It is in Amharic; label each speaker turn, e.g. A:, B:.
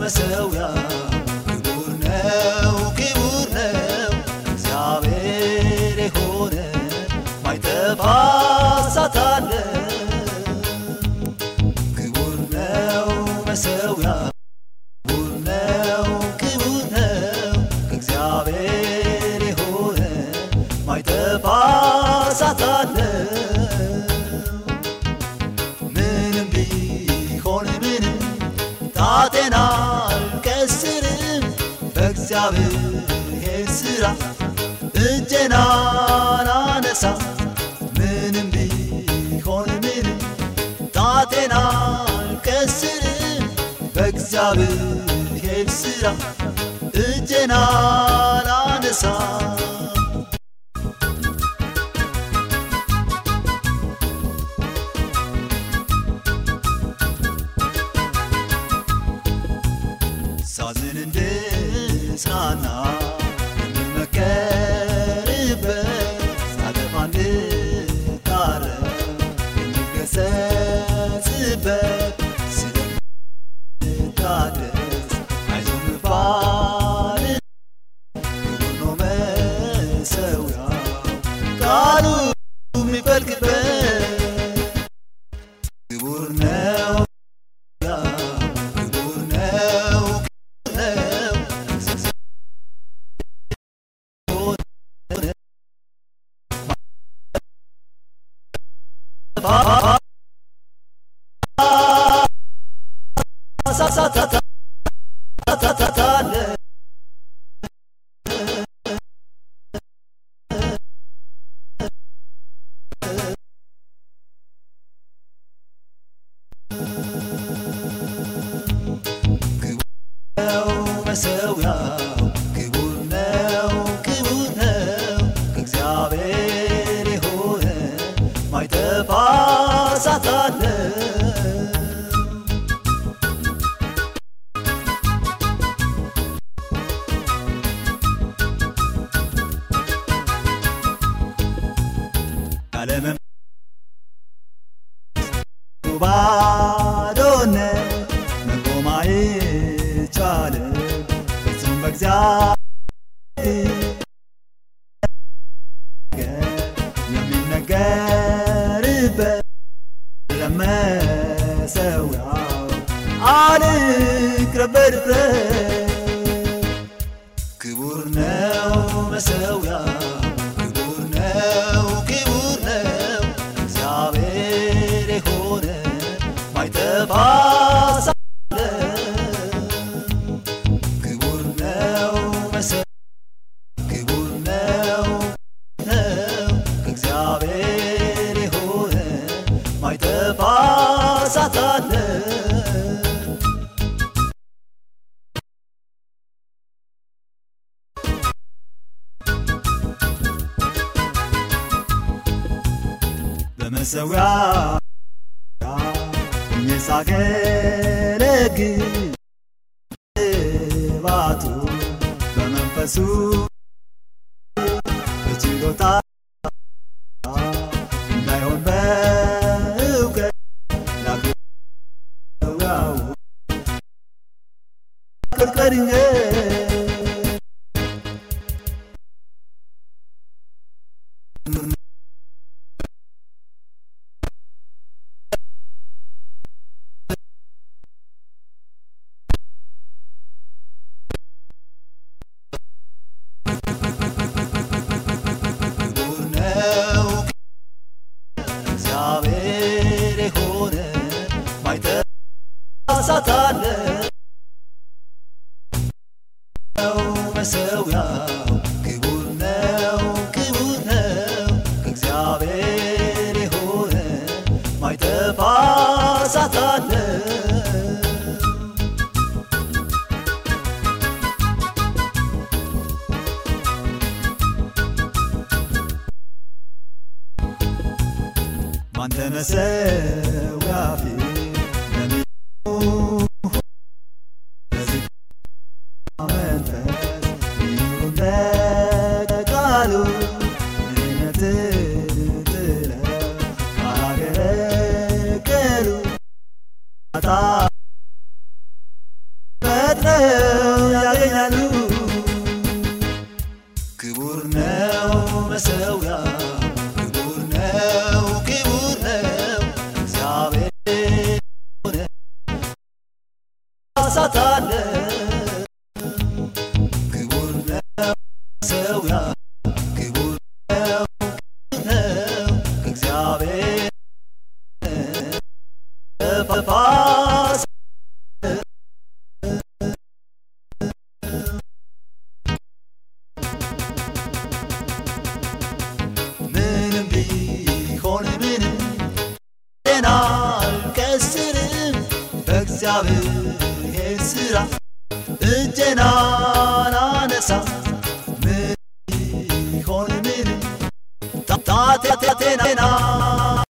A: መሠዊያ ክቡር ነው ክቡር ነው እግዚአብሔር የሆነ ማይጠፋ እሳት አለ ክቡር ነው መሠዊያ ክቡር ነው ክቡር ነው እግዚአብሔር የሆነ ማይጠፋ እሳት አለ ምንም ቢሆን ምንም ጣቴን አልቀስርም በእግዚአብሔር ሥራ እጄን አላነሳ ምንም ቢሆን ምንም ጣቴን አልቀስርም በእግዚአብሔር ሥራ እጄን አላነሳ ሳዝን እንድጽናና የምመከርበት ሳጠፋ እንድታረም የምገሰጽበት ስለምታደስ አይዞህ መባል ክቡር ነው መሠዊያው ቃሉ የሚፈልቅበት ክቡር ነው ክቡር ነው ነው ነው መሠዊያው ክቡር ነው ክቡር ነው ከእግዚአብሔር የሆነ ማይጠፋ እሳት አለ ያለመ ባዶነት መቆም አይቻልም ፍጹም በእግዚአብሔር የሚነገርበት ለመሠዊያው አልቅረብ በድፍረት ክቡር ነው መሠዊያው ክቡር ነው ክቡር ነው እግዚአብሔር የሆነ ማይጠፋ እሳት አለ ክቡር ነው መሠዊያው ክቡር ነው ነው ከእግዚአብሔር የሆነ ማይጠፋ እሳት አለ በመሠዊያ ሆኜ ሳገለግል ባቱ በመንፈሱ በችሎታ እንዳይሆን በእውቀት ላክያው ቅርቀድንገ ክቡር ነው እግዚአብሔር የሆነ ማይጠፋ እሳት አለ ነው መሠዊያው ክቡር ነው ክቡር ነው ከእግዚአብሔር የሆነ ማይጠፋ እሳት አለ ባንተ መሠዊያ ፊት ለሚቆሙ በዚህ መንፈስ ይሁን እንደ ቃሉ ድህነትን ጥለው ካላገለገሉ ጣ ፈጥነ ክቡር ነው መሰዊያ ክቡር ነው ክቡር ነው እግዚአብሔር ሆነ ሳታለ ክቡር ነው መሰዊያ ክቡር ነው ክቡር ነው እግዚአብሔር ፋስ ምንም ቢሆን ምንም ጤና አልቀስርም በእግዚአብሔር ሥራ እጄን አላነሳ ምንም ቢሆን ምንም ጣቴ ጤና